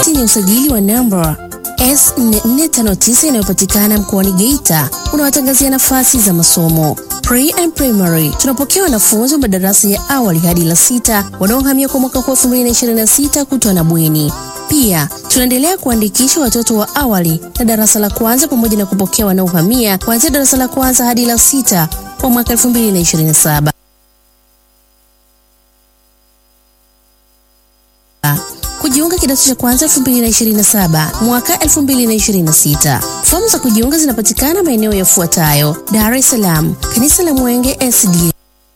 hati yenye usajili wa namba S4459 inayopatikana mkoani Geita unawatangazia nafasi za masomo Pre and primary tunapokea wanafunzi wa madarasa ya awali hadi la sita wanaohamia kwa mwaka huu 2026 kutwa na bweni. Pia tunaendelea kuandikisha watoto wa awali na darasa la kwanza pamoja na kupokea wanaohamia kuanzia darasa la kwanza hadi la sita kwa mwaka 2027. Kujiunga kidato cha kwanza 2027 mwaka 2026. Fomu za kujiunga zinapatikana maeneo yafuatayo: Dar es Salaam, kanisa la Mwenge SDA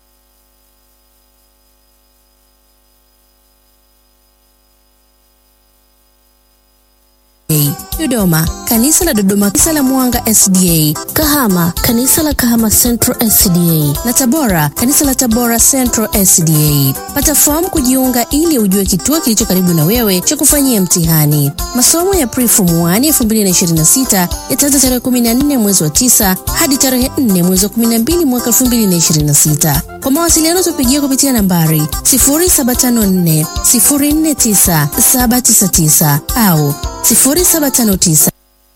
Dodoma, kanisa la Dodoma, kanisa la Mwanga SDA, Kahama, kanisa la Kahama Central SDA na Tabora, kanisa la Tabora Central SDA. Pata fomu kujiunga ili ujue kituo kilicho karibu na wewe cha kufanyia mtihani. Masomo ya Pre-Form 1 2026 yataanza tarehe 14 mwezi wa 9 hadi tarehe 4 mwezi wa 12 mwaka 2026. Kwa mawasiliano tupigie kupitia nambari 0754 049 799 au 0759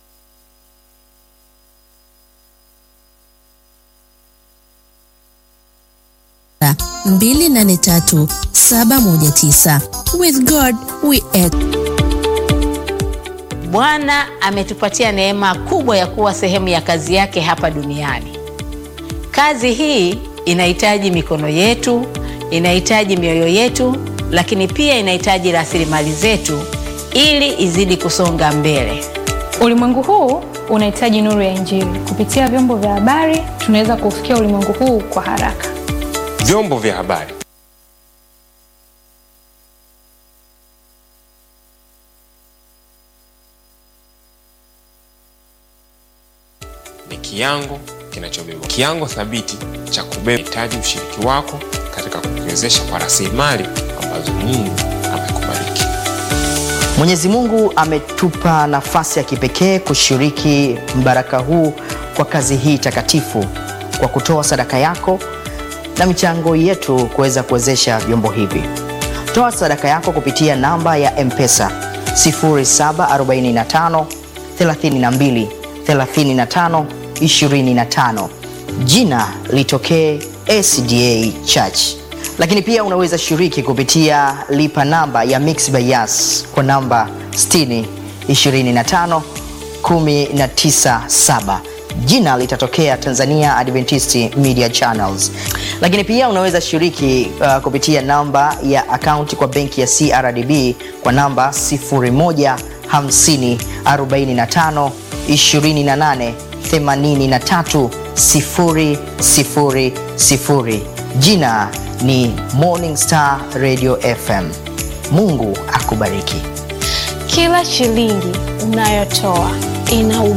283 719. With God we act. Bwana ametupatia neema kubwa ya kuwa sehemu ya kazi yake hapa duniani. Kazi hii inahitaji mikono yetu, inahitaji mioyo yetu, lakini pia inahitaji rasilimali zetu ili izidi kusonga mbele. Ulimwengu huu unahitaji nuru ya Injili. Kupitia vyombo vya habari, tunaweza kufikia ulimwengu huu kwa haraka. Vyombo vya habari ni kiango kinachobeba kiango thabiti cha kubeba hitaji ushiriki wako katika kukiwezesha kwa rasilimali ambazo Mungu amekubariki. Mwenyezi Mungu ametupa nafasi ya kipekee kushiriki mbaraka huu kwa kazi hii takatifu kwa kutoa sadaka yako na michango yetu kuweza kuwezesha vyombo hivi. Toa sadaka yako kupitia namba ya M-Pesa 0745 32 35 25. Jina litokee SDA Church. Lakini pia unaweza shiriki kupitia lipa namba ya Mixx by Yas kwa namba 60 25 197 jina litatokea Tanzania Adventist Media Channels. Lakini pia unaweza shiriki uh, kupitia namba ya akaunti kwa benki ya CRDB kwa namba 0150 45 28 83 000. Jina ni Morning Star Radio FM. Mungu akubariki. Kila shilingi unayotoa ina